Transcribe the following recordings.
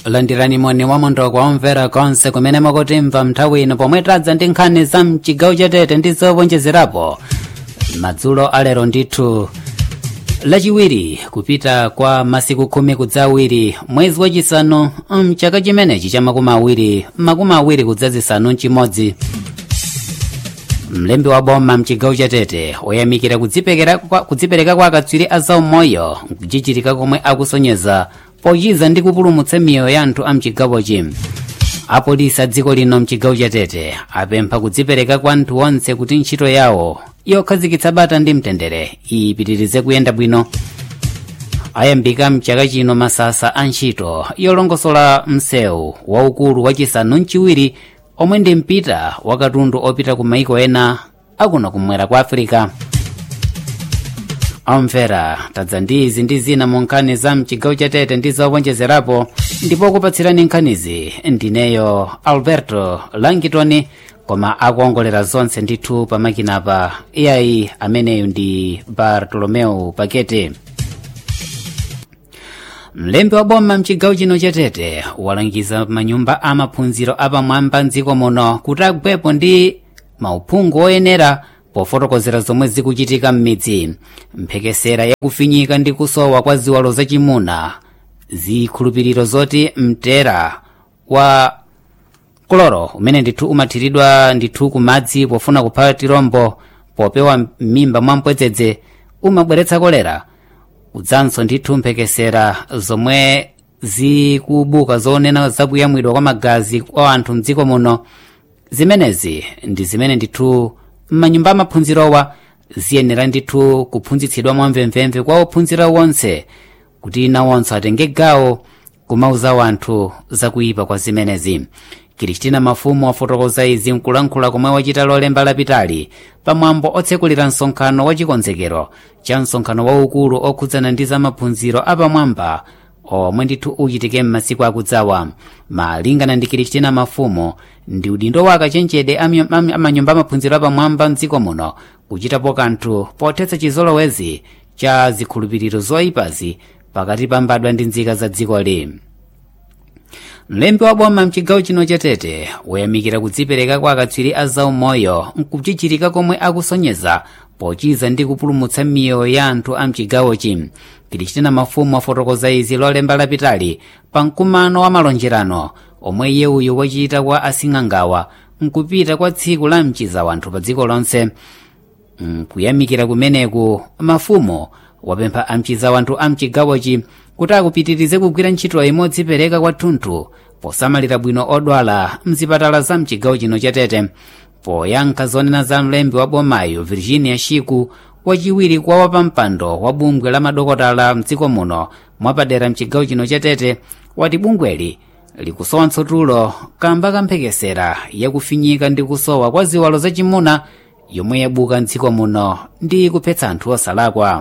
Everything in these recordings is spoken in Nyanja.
landirani moni wa mondo kwa omvera konse kumene mukutimva nthawi ino pomwe tadza ndi nkhani za mchigawo chatete ndi zowonjezerapo madzulo alero ndithu lachiwiri kupita kwa masiku khumi kudza awiri mwezi wachisanu mchaka chimenechi cha makumi awiri makumi awiri kudza zisanu mchimodzi mlembi wa boma mchigawo chatete woyamikira kudzipereka kwa, kudzipereka kwa akatswiri a zaumoyo kuchichitika komwe akusonyeza pochiza ndi kupulumutsa miyoyo ya anthu a mchigawochi apolisi a dziko lino mchigawo chatete apempha kudzipereka kwa anthu onse kuti ntchito yawo yokhazikitsa bata ndi mtendere ipitirize kuyenda bwino ayambika mchaka chino masasa a ntchito yolongosola msewu waukulu wachisanu mchiwiri omwe ndi mpita wa katundu opita ku maiko ena akuno kumwera kwa afirika omvera tadza ndi izi ndi zina mu nkhani za mchigawo chatete ndi zowonjezerapo ndipo kupatsirani nkhanizi ndineyo alberto langitoni koma akuongolera zonse ndithu pamakinapa iyayi ameneyu ndi bartolomeu pakete mlembi wa boma mchigawo chino chatete walangiza manyumba a maphunziro apamwamba mdziko muno kuti agwepo ndi mauphungu oyenera pofotokozera zomwe zikuchitika m'midzi mphekesera yakufinyika ndi kusowa kwa ziwalo zachimuna zikhulupiriro zoti mtera wa kloro umene ndithu umathiridwa ndithu kumadzi pofuna kupha tirombo popewa m'mimba mwa mpwedzedze umabweretsa kolera udzanso ndithu mphekesera zomwe zikubuka zonena zakuyamwidwa kwa magazi kwa anthu mdziko muno zimenezi ndi zimene ndithu m'manyumba amaphunzirowa ziyenera ndithu kuphunzitsidwa mwamvemvemve kwa ophunzira wonse kuti nawonso atenge gawo kumauza wanthu zakuyipa kwa zimenezi kristina mafumu wafotokoza izi mkulankhula komwe wachita lolemba lapitali pamwambo otsekulira msonkhano wachikonzekero cha msonkhano waukulu okhudzana ndi zamaphunziro apamwamba omwe ndithu uchitike m'masiku akudzawa malingana ndi kristina mafumu ndi udindo wa akachenjede amanyumba amaphunziro apamwamba mdziko muno kuchitapo kanthu pothetsa chizolowezi cha zikhulupiriro zoyipazi pakati pa mbadwa ndi nzika za dziko li mlembi wa boma mchigawo chino chatete woyamikira kudzipereka kwa akatswiri a zaumoyo nkuchichirika komwe akusonyeza pochiza ndi kupulumutsa miyoyo ya anthu a mchigawochi kristina mafumu afotokoza izi lolemba lapitali pa mkumano wa malonjerano omwe iye uyu wachita kwa asing'angawa nkupita kwa tsiku la mchiza wanthu pa dziko lonse nkuyamikira kumeneku mafumu wapempha amchiza wanthu a mchigawochi kuti akupitirize kugwira ntchito imodzipereka kwathunthu posamalira bwino odwala mzipatala za mchigawo chino chatete poyankha zonena za mlembi wa bomayo virginia shiku wachiwiri kwa wapampando wa bungwe la madokotala mdziko muno mwapadera mchigawo chino chatete wati bungweli likusowanso tulo kamba kamphekesera yakufinyika ndi kusowa kwa ziwalo zachimuna yomwe yabuka mdziko muno ndi kuphetsa anthu osalakwa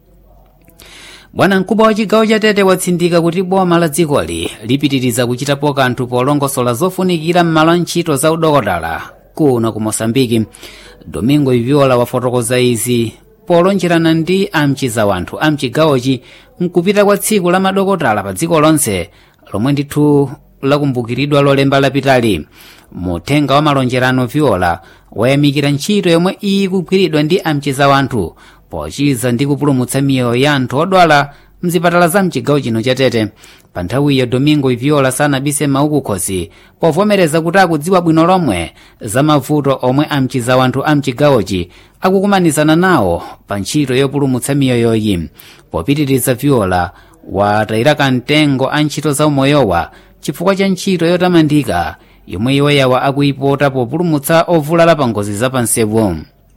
bwana mkubwa wa chigawo chatete watsindika kuti boma la dzikoli lipitiriza kuchitapo kanthu polongosola zofunikira m'malo a ntchito za udokotala kuno ku mosambiki domingo iviola wafotokoza izi polonjerana ndi amchiza wanthu a mchigawochi nkupita kwa tsiku la madokotala pa dziko lonse lomwe ndithu lakumbukiridwa lolemba lapitali muthenga wa malonjerano viola wayamikira ntchito yomwe ikugwiridwa ndi amchiza wanthu pochiza ndi kupulumutsa miyoyo ya anthu odwala mzipatala za mchigawo chino chatete pa nthawiyo domingo iviola sanabise maukukhosi povomereza kuti akudziwa bwino lomwe za mavuto omwe amchiza wanthu a mchigawochi akukumanizana nawo pa ntchito yopulumutsa miyoyoyi popitiriza viola watayira kamtengo a ntchito za umoyowa chifukwa cha ntchito yotamandika yomwe iwoyawa akuyipota populumutsa ovulala pa ngozi zapansewu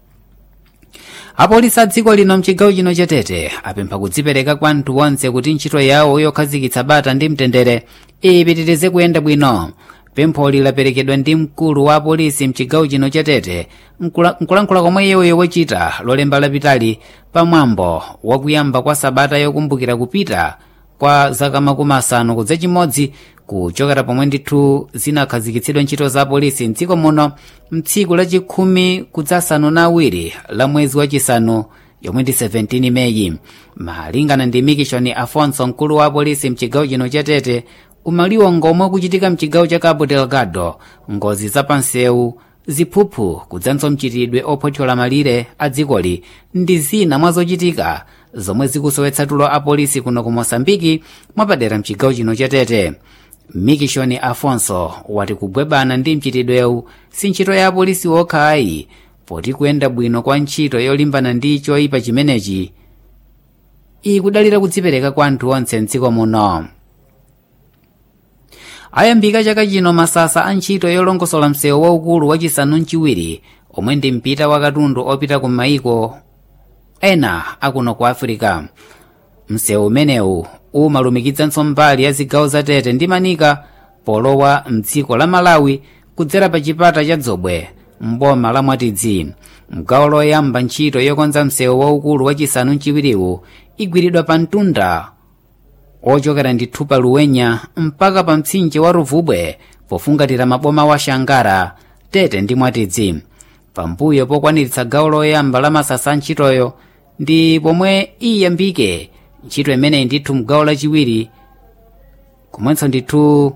apolisi a dziko lino mchigawo chino chatete apempha kudzipereka kwa anthu onse kuti ntchito yawo yokhazikitsa bata ndi mtendere ipitirize kuyenda bwino pempholi laperekedwa ndi mkulu wa apolisi mchigawo chino chatete nkulankhula komwe iyeyo wachita lolemba lapitali pamwambo wakuyamba kwa sabata yokumbukira kupita kwa zaka makumi asanu kudza chimodzi kuchokera pomwe ndithu zinakhazikitsidwa ntchito za apolisi mdziko muno mtsiku lachikhumi kudzasanu na awiri la mwezi wachisanu yomwe ndi 17 meyi malingana ndi mikishoni afonso mkulu wa apolisi mchigawo chino chatete umaliwongo omwe kuchitika mchigawo cha cabo delgado ngozi zapansewu ziphuphu kudzanso mchitidwe ophothola malire a dzikoli ndi zina mwa zochitika zomwe zikusowetsa tulo a polisi kuno ku mosambiki mwapadera mchigawo chino cha tete mikishoni afonso wati kugwebana ndi mchitidwewu si ntchito ya apolisi okha ayi poti kuyenda bwino kwa ntchito yolimbana ndi choyipa chimenechi ikudalira kudzipereka kwa anthu onse mdziko muno ayambika chaka chino masasa a ntchito yolongosola msewu waukulu wachisanu mchiwiri omwe ndi mpita wa katundu opita ku mayiko ena akuno ku afirika msewu umenewu umalumikitsanso mbali ya zigawo za tete ndi manika polowa mdziko la malawi kudzera pa chipata cha dzobwe mboma la mwatidzi mgawo loyamba ntchito yokonza msewu waukulu wachisanu mchiwiriwu igwiridwa pa mtunda ochokera ndithu pa luwenya mpaka pa mtsinje wa ruvubwe pofungatira maboma wa shangara tete ndi mwatidzi pambuyo pokwaniritsa gawo loyamba la masasa a ntchitoyo ndi pomwe iyambike ntchito imeneyi ndithu mgawo lachiwiri komwenso ndithu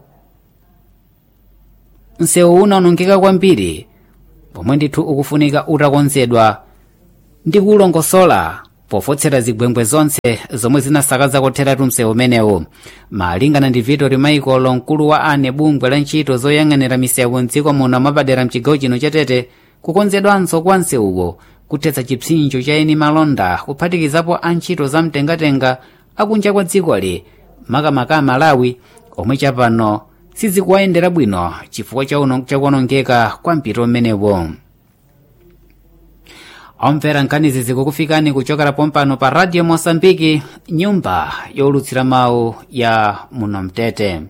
msewu unawonongeka kwambiri pomwe ndithu ukufunika utakonzedwa ndi kulongosola pofotsera zigwengwe zonse zomwe zinasakaza kotheratu msewu umenewu malingana ndi vitori maikolo mkulu wa ane bungwe la ntchito zoyang'anira misewu mdziko muno mwapadera mchigawo chino chatete kukonzedwanso kwa msewuwo kuthetsa chipsinjo cha eni malonda kuphatikizapo a ntchito za mtengatenga akunja kwa dzikoli makamaka a malawi omwe chapano sizikuwayendera bwino chifukwa chakuwonongeka kwa mpito umenewo omvera nkhanizi zikukufikani kuchokera pompano pa radio mosambiki nyumba yolutsira mawu ya muno mtete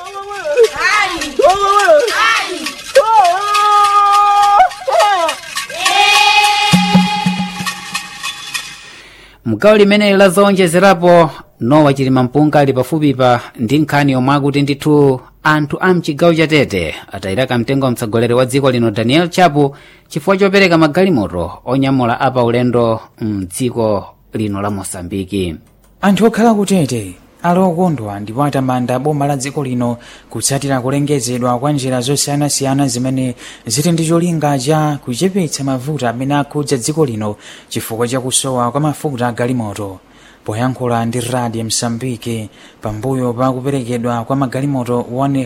mgawo limeneli la zowonjezerapo nowa chilima mpunga ali pafupipa ndi nkhani yomwe akuti ndithu anthu a mchigawo cha tete atayiraka mtengo wa mtsogoleri wa dziko lino daniel chapo chifukwa chopereka magalimoto onyamula apa ulendo mdziko lino la mosambiki anthu okhala kutete ali okondwa ndipo atamanda boma la dziko lino kutsatira kulengezedwa kwa njira zosiyanasiyana zimene zili ndi cholinga cha kuchepetsa mavuto amene akhudza dziko lino chifukwa cha kusowa kwa mafuta a galimoto poyankhula ndi radio msambiki pambuyo pa kuperekedwa kwa magalimoto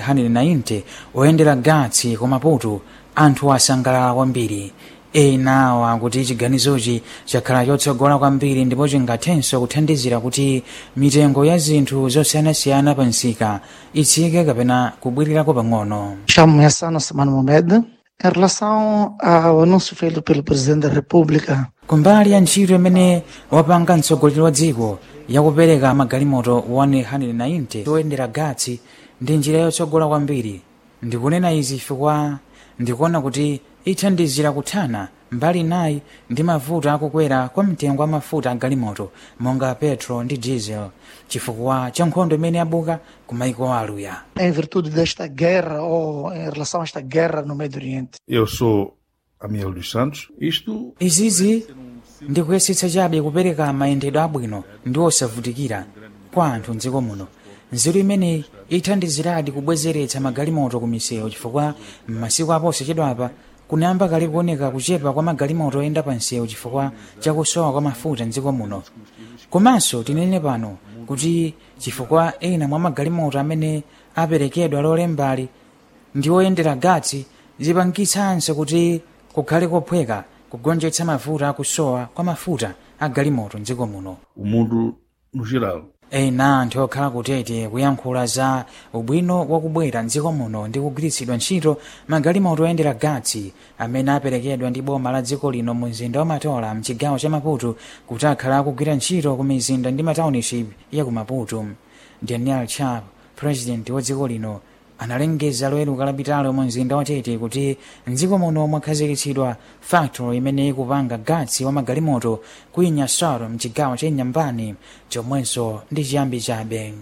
190 oyendera gatsi ku maputo anthu asangalala kwambiri ena awa kuti chiganizochi chakhala chotsogola kwambiri ndipo chingathenso kuthandizira kuti mitengo ya zinthu zosiyanasiyana pa msika itsike kapena kubwirirako pang'ono Chamo-me Assana Samana Mohamed. Em relação ao anúncio feito pelo Presidente da República kumbali ya ntchito imene wapanga mtsogoleri wa dziko yakupereka magalimoto 190 oyendera gatsi ndi njira yotsogola kwambiri ndikunena izi chifukwa ndikuona kuti ithandizira kuthana mbali nayi ndi mavuto akukwera kwa mtengo wa mafuta a galimoto monga petro ndi diesel chifukwa cha nkhondo imene yabuka ku maiko aluya em virtude desta guerra ou em relação a esta guerra no Médio Oriente. Eu sou Amiel dos Santos. Isto izizi ndikuyesetsa chabe kupereka mayendedwe abwino ndi osavutikira kwa anthu mdziko muno nzeru imeneyi ithandiziradi kubwezeretsa magalimoto ku misewu chifukwa m'masiku aposachedwapa kunayamba kale kuoneka kuchepa kwa magalimoto oyenda pa msewu chifukwa chakusowa kwa mafuta mdziko muno komanso tinene pano kuti chifukwa ena mwa magalimoto amene aperekedwa lolembali ndi oyendera gatsi zipangitsanso kuti kukhale kophweka kugonjetsa mafuta akusowa kwa mafuta a galimoto mdziko muno o mundo no geral. ena anthu okhala kutete kuyankhula za ubwino wakubwera mdziko muno ndi kugwiritsidwa ntchito magalimoto oyendera gatsi amene aperekedwa ndi boma la dziko lino mu mzinda wa matola mchigawo cha maputo kuti akhala akugwira ntchito ku mizinda ndi matauniship ya ku maputo daniel chap president wa dziko lino analengeza loweruka lapitalo mu mzinda wa tete kuti mdziko muno mwakhazikitsidwa factory imene ikupanga gatsi wa magalimoto ku inyasaro mchigawo cha inyambani chomwenso ndi chiyambi chabe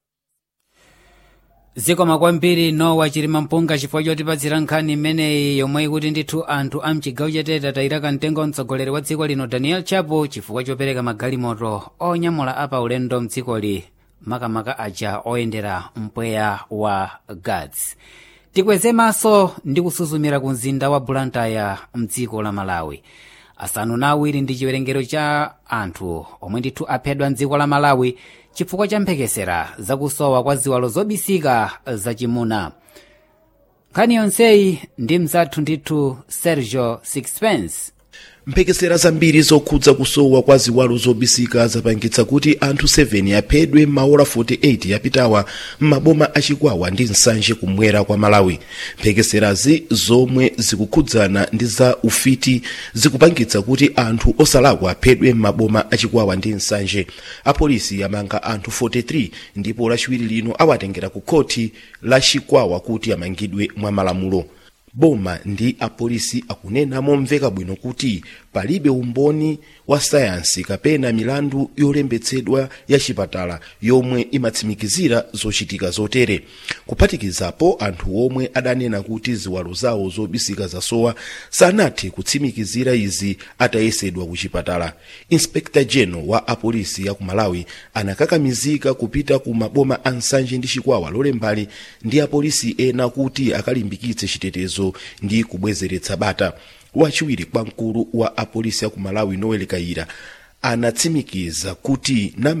zikoma kwambiri nowa chilima mpunga chifukwa chotipatsira nkhani imeneyi yomwe ikuti ndithu anthu a mchigawo chatete atayiraka mtengo mtsogoleri wa dziko lino daniel chapo chifukwa chopereka magalimoto onyamula apa ulendo mdzikoli makamaka aja oyendera mpweya wa gads tikweze maso ndi kusuzumira ku mzinda wa blantyre mdziko la malawi asanu na awiri ndi chiwerengero cha anthu omwe ndithu aphedwa mdziko la malawi chifukwa cha mphekesera zakusowa kwa ziwalo zobisika zachimuna nkhani yonseyi ndi mzathu ndithu sergio sixpence mphekesera zambiri zokhudza kusowa kwa ziwalo zobisika zapangitsa kuti anthu 7 aphedwe m'maola 48 yapitawa m'maboma achikwawa ndi nsanje kumwera kwa malawi mphekeserazi zomwe zikukhudzana ndi za ufiti zikupangitsa kuti anthu osalakwa aphedwe m'maboma achikwawa ndi nsanje apolisi amanga anthu 43 ndipo lachiwiri lino awatengera ku khoti la chikwawa kuti amangidwe mwa malamulo boma ndi apolisi akunena momveka bwino kuti palibe umboni wa sayansi kapena milandu yolembetsedwa ya chipatala yomwe imatsimikizira zochitika zotere kuphatikizapo anthu omwe adanena kuti ziwalo zawo zobisika zasowa sanathe kutsimikizira izi atayesedwa ku chipatala inspector general wa apolisi ya ku malawi anakakamizika kupita ku maboma a nsanje ndi chikwawa lolembali ndi apolisi ena kuti akalimbikitse chitetezo ndi kubwezeretsa bata wachiwiri kwa mkulu wa apolisi ya ku malawi noel kaira anatsimikiza kuti namba